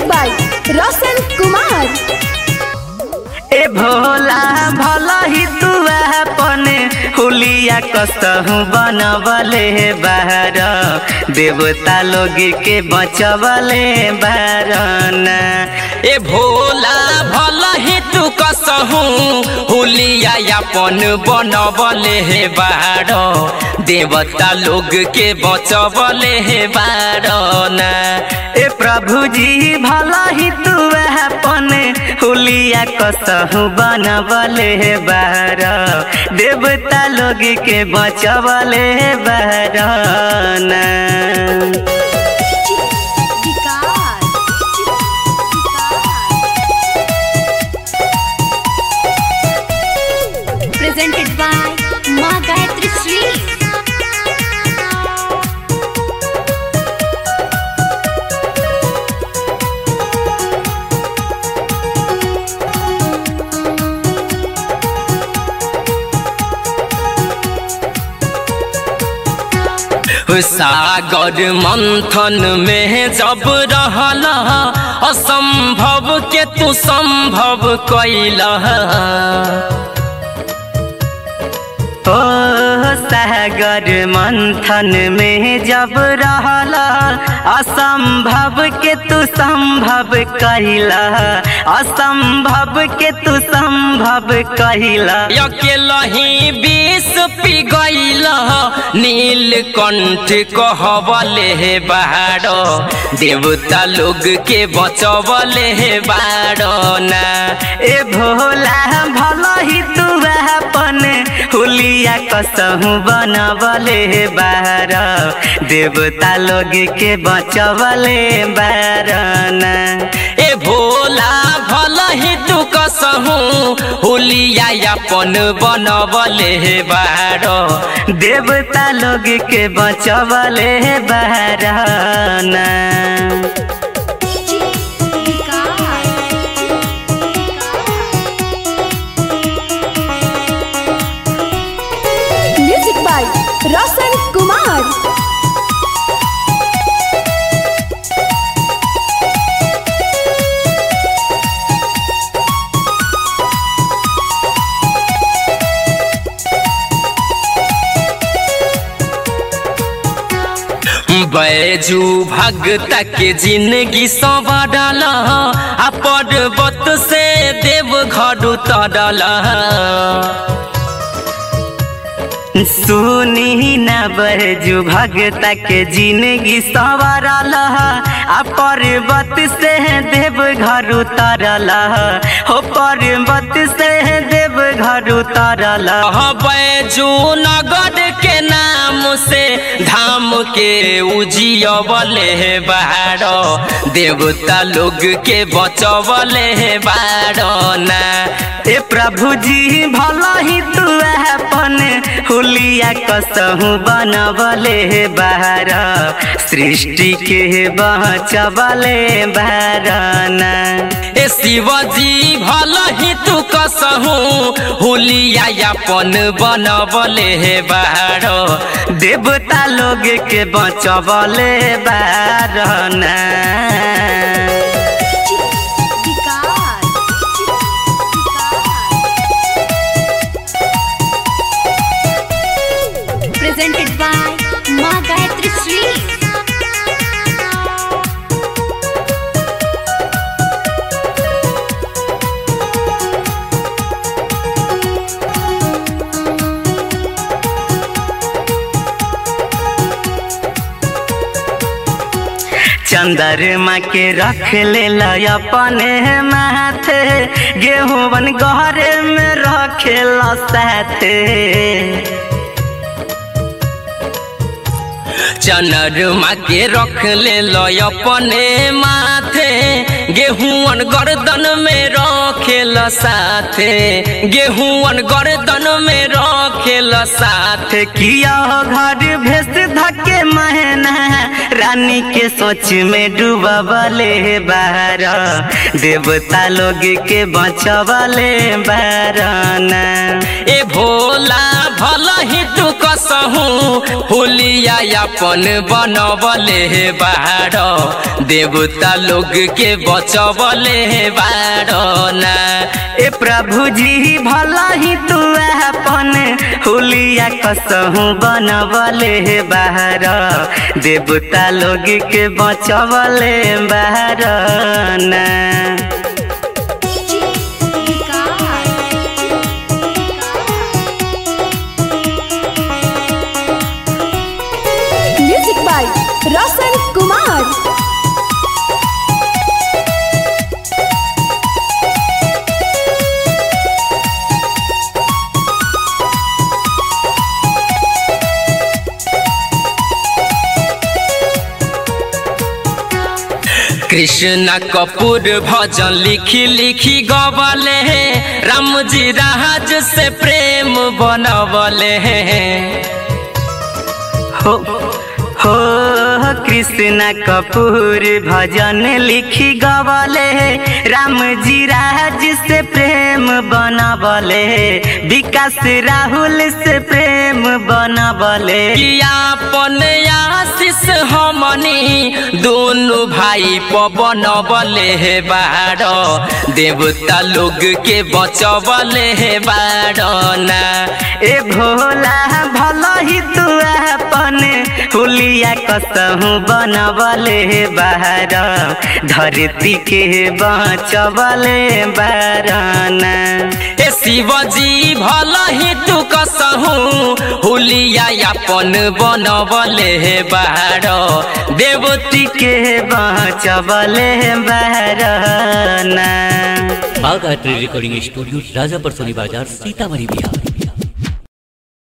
Music by Roshan Kumar ए भोला भला ही तू अपन हुलिया कसहु बनवले बाहर देवता लोग के बचवले बारना ए भोला भला ही तू कसहू हुलिया अपन बनबले हे बारो देवता लोग के बचबले हे बारना ए प्रभु जी भला ही तू अपन हुलिया कसहु बनवले बाहर देवता लोग के बचवले Barna presented by Ma Gayatri Sri. सागर मंथन में जब रहल असंभव के तू संभव कैल ओ सागर मंथन में जब रहल असंभव के तू संभव कहिला असंभव के तू संभव कहिला अकेलही विष पी गईल नीलकंठ कहबले हे बाड़ो देवता लोग के बचबले हे बाड़ो ना ए भोला भला ही तू अपन हुलिया कसहु बनवले बार देवता लोग के बचवले बारना ए भोला भला ही तू कसहू हुलिया अपन बनबले हे बाड़ो देवता लोग के बचवले बारना म्यूजिक बाय रोशन कुमार बैजू भगत के जिंदगी संवारल आ पर्वत से देव घर उतरल सुनी न बरजू भगत के जिंदगी संवरल आ पर्वत से देव घर उतरल हो पर्वत से देव घर उतरल बैजू नगर के नाम से धाम के उजियबले बाड़ो देवता लोग के बचबले बाड़ो ना ए प्रभु जी भला ही तू अपन हुलिया कसहु बनवले बाहर सृष्टि के बचवले बारना ए शिवजी भल ही तू कसहू हुलिया अपन बनबले हे बाड़ो देवता लोग के बचवले Barna presented by Ma Gayatri Sri. चंद्रमा के रख ले अपने माथे गेहूं बन गहरे में रखे साथे चनरमा के रख ले लो अपने माथे गेहूं गर्दन में रखेल साथे गेहूं गर्दन में रखेल साथे किया घर भेस धके महना रानी के सोच में डूबले बार देवता लोग के बचवले बारना ए भोला भल ही तू कसहू होलिया अपन बनबले बाड़ देवता लोग के बचबले बाड़ ना ए प्रभु जी भला ही तू अपन हुलिया कसहू बनबले बाहर देवता लोग के बचवले बाहर ना म्यूजिक बाय रोशन कुमार कृष्ण कपूर भजन लिखी लिखी गबले राम जी राज से प्रेम बनबले हो हो कृष्ण कपूर भजन लिखी गवले राम जी राज से प्रेम बनबले विकास राहुल से प्रेम बनबले अपन आशीष हमनी दोनों भाई पवन बले बाड़ देवता लोग के बचबले बाड़ ना ए भोला भला ही तू अपन हुलिया कसहू बनबले बाहर धरती के बचबले बारना ए शिवजी भल ही तू कसहू होलिया अपन बनबले बाड़ देवती के बचबले बारना बाघ आर्ट रिकॉर्डिंग स्टूडियो राजापर सोनी बाजार सीतामढ़ी बिहार